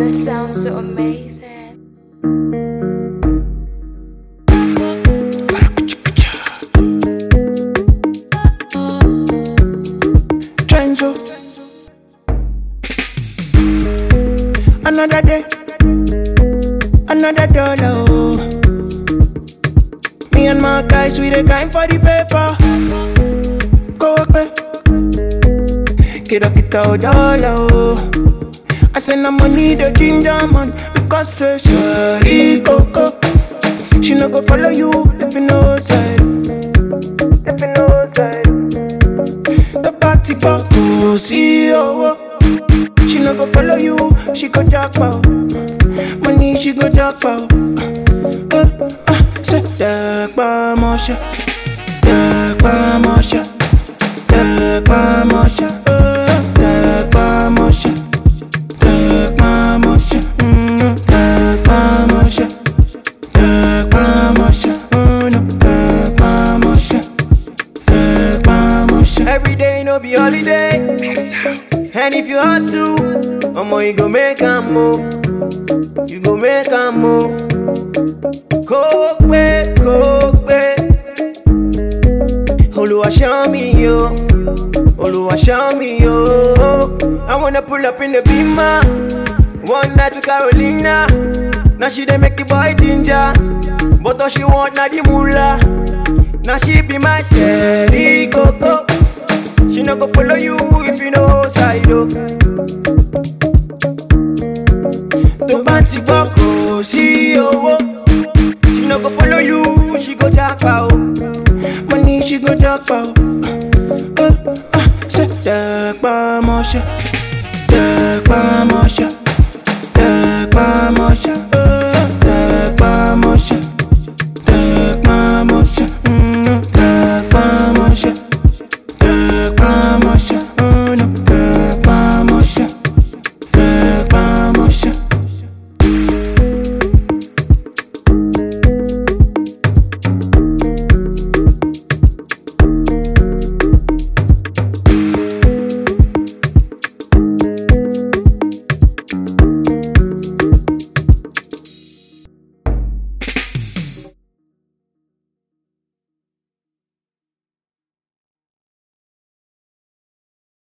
That sounds so amazing. Trenzo. Another day, another dollar. Oh. Me and my guys, we the grind for the paper. Go away. Kiddo, kiddo, dollar. Oh. I send the money, the ginger man, because say she coco. She no go follow you if you know side. If you know side. The party go to see oh, She no go follow you, she go jackpot. Money she go jackpot. Uh, uh, say jackpot mosha, jackpot mosha, jackpot mosha, uh, jackpot mosha, jackpot mosha, mm, jackpot mosha, jackpot mosha, oh no, jackpot mosha. Every day no be holiday. And if you hustle, omo you go make a move. You go make a move. Kokpe, kokpe. Oluwa show me yo. Oluwa show me yo. I wanna pull up in the beamer. One night with Carolina. Now she dey make the boy ginger. But all she want na the moolah. Now she be my Sherry Coco. She no go follow you if you know side oh. Tó bá ti gbọ́ kò sí owó. She no go follow you, she go japa o. Money she go jackpot. Uh, uh, say jackpot mosha, jackpot mosha, jackpot